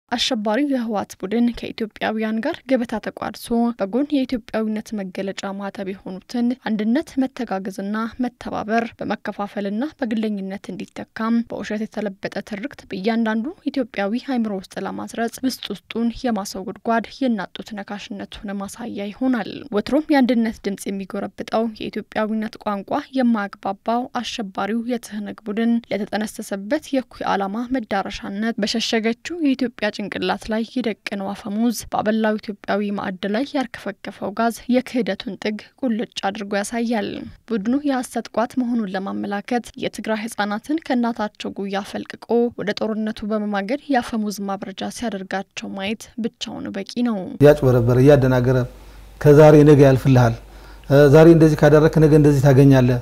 አሸባሪው የህወሓት ቡድን ከኢትዮጵያውያን ጋር ገበታ ተቋድሶ በጎን የኢትዮጵያዊነት መገለጫ ማተብ የሆኑትን አንድነት፣ መተጋገዝና መተባበር በመከፋፈልና በግለኝነት እንዲተካም በውሸት የተለበጠ ትርክት በእያንዳንዱ ኢትዮጵያዊ አእምሮ ውስጥ ለማስረጽ ውስጥ ውስጡን የማሰው ጉድጓድ የናጡት ነካሽነቱን ማሳያ ይሆናል። ወትሮም የአንድነት ድምጽ የሚጎረብጠው የኢትዮጵያዊነት ቋንቋ የማያግባባው አሸባሪው የትህነግ ቡድን ለተጠነሰሰበት የእኩይ ዓላማ መዳረሻነት በሸሸገችው የኢትዮጵያ ጭንቅላት ላይ የደቀነው አፈሙዝ በአበላው ኢትዮጵያዊ ማዕድ ላይ ያርከፈከፈው ጋዝ የክህደቱን ጥግ ቁልጭ አድርጎ ያሳያል። ቡድኑ የሐሰት ቋት መሆኑን ለማመላከት የትግራይ ህጻናትን ከእናታቸው ጉያ ፈልቅቆ ወደ ጦርነቱ በመማገድ የአፈሙዝ ማብረጃ ሲያደርጋቸው ማየት ብቻውን በቂ ነው። እያጭበረበረ እያደናገረ ከዛሬ ነገ ያልፍልሃል፣ ዛሬ እንደዚህ ካደረክ ነገ እንደዚህ ታገኛለህ፣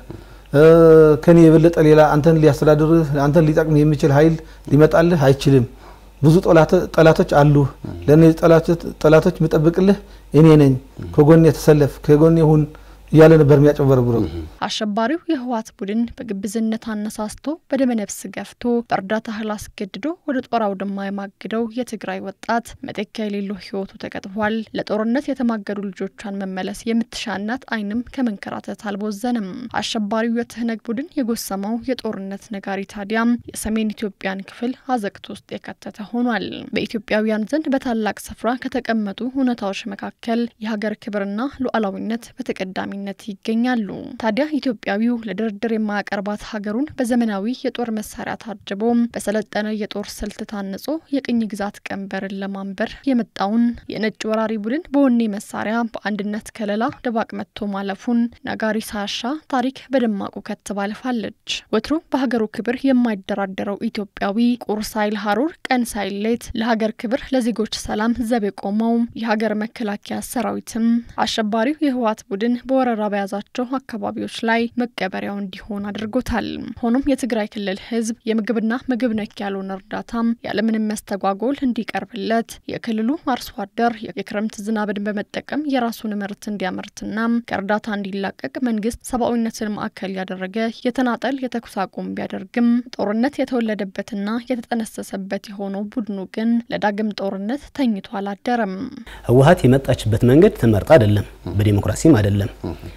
ከኔ የበለጠ ሌላ አንተን ሊያስተዳድርህ አንተን ሊጠቅም የሚችል ኃይል ሊመጣልህ አይችልም ብዙ ጠላቶች አሉ። ለእነዚህ ጠላቶች የምጠብቅልህ እኔ ነኝ፣ ከጎኔ ተሰለፍ፣ ከጎኔ ሁን እያለ ነበር የሚያጨበረብረው። አሸባሪው የህወሓት ቡድን በግብዝነት አነሳስቶ በደመነፍስ ገፍቶ በእርዳታ እህል አስገድዶ ወደ ጦር አውድማ የማግደው የትግራይ ወጣት መተኪያ የሌለው ህይወቱ ተቀጥፏል። ለጦርነት የተማገዱ ልጆቿን መመለስ የምትሻ እናት አይንም ከመንከራተት አልቦዘንም። አሸባሪው የትህነግ ቡድን የጎሰመው የጦርነት ነጋሪ ታዲያም የሰሜን ኢትዮጵያን ክፍል አዘቅት ውስጥ የከተተ ሆኗል። በኢትዮጵያውያን ዘንድ በታላቅ ስፍራ ከተቀመጡ እውነታዎች መካከል የሀገር ክብርና ሉዓላዊነት በተቀዳሚ ነት ይገኛሉ። ታዲያ ኢትዮጵያዊው ለድርድር የማያቀርባት ሀገሩን በዘመናዊ የጦር መሳሪያ ታጅቦ በሰለጠነ የጦር ስልት ታንጾ የቅኝ ግዛት ቀንበርን ለማንበር የመጣውን የነጭ ወራሪ ቡድን በወኔ መሳሪያ በአንድነት ከለላ ደባቅ መጥቶ ማለፉን ነጋሪ ሳያሻ ታሪክ በደማቁ ከትባልፋለች። ወትሮ በሀገሩ ክብር የማይደራደረው ኢትዮጵያዊ ቁር ሳይል ሀሩር ቀን ሳይል ሌት ለሀገር ክብር ለዜጎች ሰላም ዘብ የቆመው የሀገር መከላከያ ሰራዊትም አሸባሪው የህወሓት ቡድን ወረራ በያዛቸው አካባቢዎች ላይ መቀበሪያው እንዲሆን አድርጎታል። ሆኖም የትግራይ ክልል ህዝብ የምግብና ምግብ ነክ ያልሆነ እርዳታም ያለምንም መስተጓጎል እንዲቀርብለት የክልሉ አርሶ አደር የክረምት ዝናብን በመጠቀም የራሱን ምርት እንዲያመርትና ከእርዳታ እንዲላቀቅ መንግስት ሰብአዊነትን ማዕከል ያደረገ የተናጠል የተኩስ አቁም ቢያደርግም ጦርነት የተወለደበትና የተጠነሰሰበት የሆነው ቡድኑ ግን ለዳግም ጦርነት ተኝቶ አላደረም። ህወሓት የመጣችበት መንገድ ተመርጣ አይደለም፣ በዲሞክራሲም አይደለም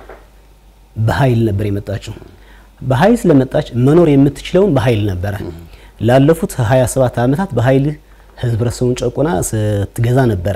በኃይል ነበር የመጣችው። በኃይል ስለመጣች መኖር የምትችለውን በኃይል ነበረ። ላለፉት 27 ዓመታት በኃይል ህብረተሰቡን ጨቁና ስትገዛ ነበረ።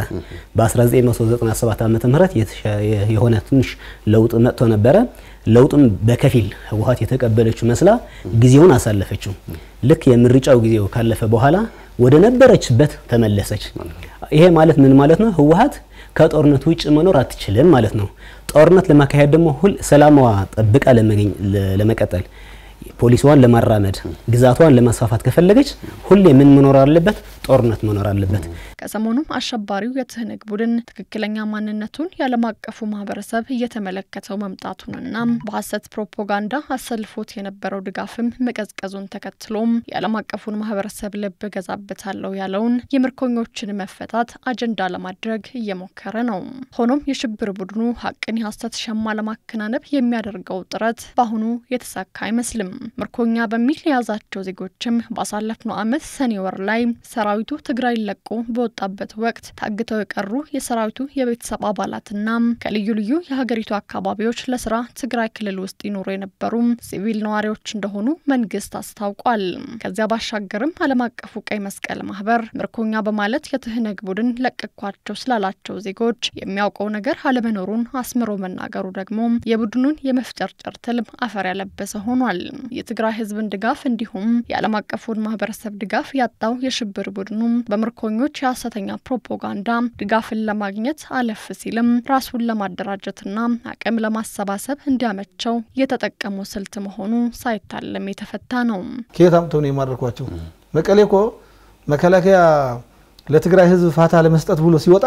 በ1997 ዓመተ ምህረት የሆነ ትንሽ ለውጥ መጥቶ ነበረ። ለውጥም በከፊል ህወሓት የተቀበለችው መስላ ጊዜውን አሳለፈችው። ልክ የምርጫው ጊዜው ካለፈ በኋላ ወደ ነበረችበት ተመለሰች። ይሄ ማለት ምን ማለት ነው? ህወሓት ከጦርነት ውጭ መኖር አትችልም ማለት ነው። ጦርነት ለማካሄድ ደግሞ ሁል ሰላማዋ ጠብቃ ለመቀጠል ፖሊሲዋን ለማራመድ ግዛቷን ለማስፋፋት ከፈለገች ሁሌ ምን መኖር አለበት? ጦርነት መኖር አለበት። ከሰሞኑም አሸባሪው የትህነግ ቡድን ትክክለኛ ማንነቱን የዓለም አቀፉ ማህበረሰብ እየተመለከተው መምጣቱንና በሀሰት ፕሮፓጋንዳ አሰልፎት የነበረው ድጋፍም መቀዝቀዙን ተከትሎም የዓለም አቀፉን ማህበረሰብ ልብ ገዛበታለሁ ያለውን የምርኮኞችን መፈታት አጀንዳ ለማድረግ እየሞከረ ነው። ሆኖም የሽብር ቡድኑ ሀቅን የሀሰት ሸማ ለማከናነብ የሚያደርገው ጥረት በአሁኑ የተሳካ አይመስልም። ምርኮኛ በሚል የያዛቸው ዜጎችም ባሳለፍነው ዓመት ሰኔ ወር ላይ ሰራዊቱ ትግራይ ለቆ በወጣበት ወቅት ታግተው የቀሩ የሰራዊቱ የቤተሰብ አባላትና ከልዩ ልዩ የሀገሪቱ አካባቢዎች ለስራ ትግራይ ክልል ውስጥ ይኖሩ የነበሩ ሲቪል ነዋሪዎች እንደሆኑ መንግስት አስታውቋል። ከዚያ ባሻገርም ዓለም አቀፉ ቀይ መስቀል ማህበር ምርኮኛ በማለት የትህነግ ቡድን ለቀኳቸው ስላላቸው ዜጎች የሚያውቀው ነገር አለመኖሩን አስምሮ መናገሩ ደግሞ የቡድኑን የመፍጨርጨር ትልም አፈር ያለበሰ ሆኗል። የትግራይ ህዝብን ድጋፍ እንዲሁም የዓለም አቀፉን ማህበረሰብ ድጋፍ ያጣው የሽብር ቡድኑ በምርኮኞች የሀሰተኛ ፕሮፓጋንዳ ድጋፍን ለማግኘት አለፍ ሲልም ራሱን ለማደራጀትና አቅም ለማሰባሰብ እንዲያመቸው የተጠቀሙ ስልት መሆኑ ሳይታለም የተፈታ ነው። ከየት አምጥተው ነው የማድረኳቸው? መቀሌ እኮ መከላከያ ለትግራይ ህዝብ ፋታ ለመስጠት ብሎ ሲወጣ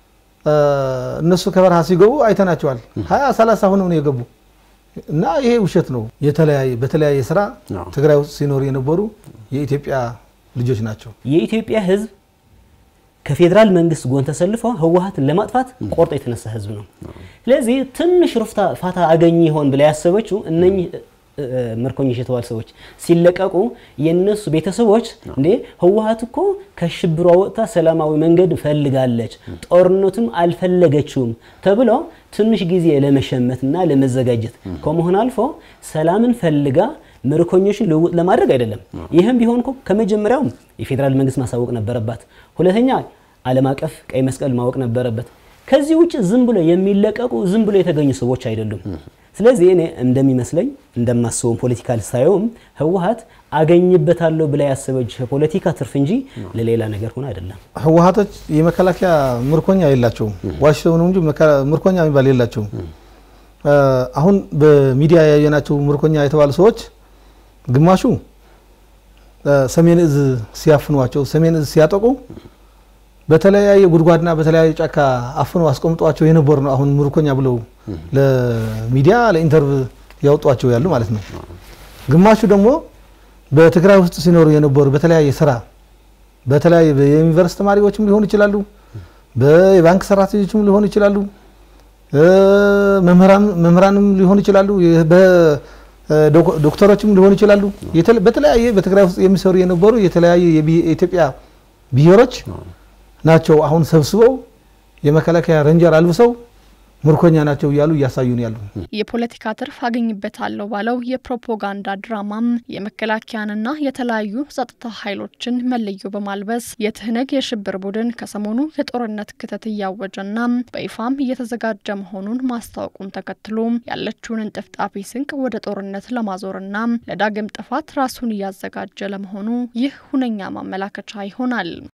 እነሱ ከበረሃ ሲገቡ አይተናቸዋል። ሀያ ሰላሳ ሆነው ነው የገቡ እና ይሄ ውሸት ነው። የተለያየ በተለያየ ስራ ትግራይ ውስጥ ሲኖሩ የነበሩ የኢትዮጵያ ልጆች ናቸው። የኢትዮጵያ ህዝብ ከፌዴራል መንግስት ጎን ተሰልፎ ህወሓትን ለማጥፋት ቆርጦ የተነሳ ህዝብ ነው። ስለዚህ ትንሽ ሩፍታ ፋታ አገኘ ይሆን ብላ ያሰበችው እነኚህ ምርኮኞች የተባሉ ሰዎች ሲለቀቁ የነሱ ቤተሰቦች እንዴ ህወሓት እኮ ከሽብሯ ወጥታ ሰላማዊ መንገድ ፈልጋለች፣ ጦርነቱም አልፈለገችውም ተብሎ ትንሽ ጊዜ ለመሸመትና ለመዘጋጀት ከመሆን አልፎ ሰላምን ፈልጋ ምርኮኞችን ልውውጥ ለማድረግ አይደለም። ይህም ቢሆን እኮ ከመጀመሪያውም የፌዴራል መንግስት ማሳወቅ ነበረባት። ሁለተኛ ዓለም አቀፍ ቀይ መስቀል ማወቅ ነበረበት። ከዚህ ውጭ ዝም ብሎ የሚለቀቁ ዝም ብሎ የተገኙ ሰዎች አይደሉም። ስለዚህ እኔ እንደሚመስለኝ እንደማስበውም ፖለቲካል ሳየውም ህወሓት አገኝበታለሁ ብላ ያሰበች ፖለቲካ ትርፍ እንጂ ለሌላ ነገር ሆነ አይደለም። ህወሓቶች የመከላከያ ምርኮኛ የላቸውም። ዋሽተው ነው እንጂ ምርኮኛ የሚባል የላቸውም። አሁን በሚዲያ ያየናቸው ምርኮኛ የተባሉ ሰዎች ግማሹ ሰሜን እዝ ሲያፍኗቸው፣ ሰሜን እዝ ሲያጠቁ በተለያየ ጉድጓድና በተለያየ ጫካ አፍኖ አስቀምጧቸው የነበሩ ነው። አሁን ምርኮኛ ብለው ለሚዲያ ለኢንተርቭ ያወጧቸው ያሉ ማለት ነው። ግማሹ ደግሞ በትግራይ ውስጥ ሲኖሩ የነበሩ በተለያየ ስራ በተለያየ የዩኒቨርስቲ ተማሪዎችም ሊሆኑ ይችላሉ፣ በባንክ ሰራተኞችም ሊሆኑ ይችላሉ፣ መምህራንም ሊሆኑ ይችላሉ፣ ዶክተሮችም ሊሆኑ ይችላሉ። በተለያየ በትግራይ ውስጥ የሚሰሩ የነበሩ የተለያየ የኢትዮጵያ ብሔሮች ናቸው አሁን ሰብስበው የመከላከያ ረንጀር አልብሰው ምርኮኛ ናቸው እያሉ እያሳዩን ያሉ። የፖለቲካ ትርፍ አገኝበታለሁ ባለው የፕሮፓጋንዳ ድራማም የመከላከያንና የተለያዩ ጸጥታ ኃይሎችን መለዮ በማልበስ የትህነግ የሽብር ቡድን ከሰሞኑ የጦርነት ክተት እያወጀና በይፋም እየተዘጋጀ መሆኑን ማስታወቁን ተከትሎ ያለችውን እንጥፍጣፊ ስንቅ ወደ ጦርነት ለማዞርና ለዳግም ጥፋት ራሱን እያዘጋጀ ለመሆኑ ይህ ሁነኛ ማመላከቻ ይሆናል።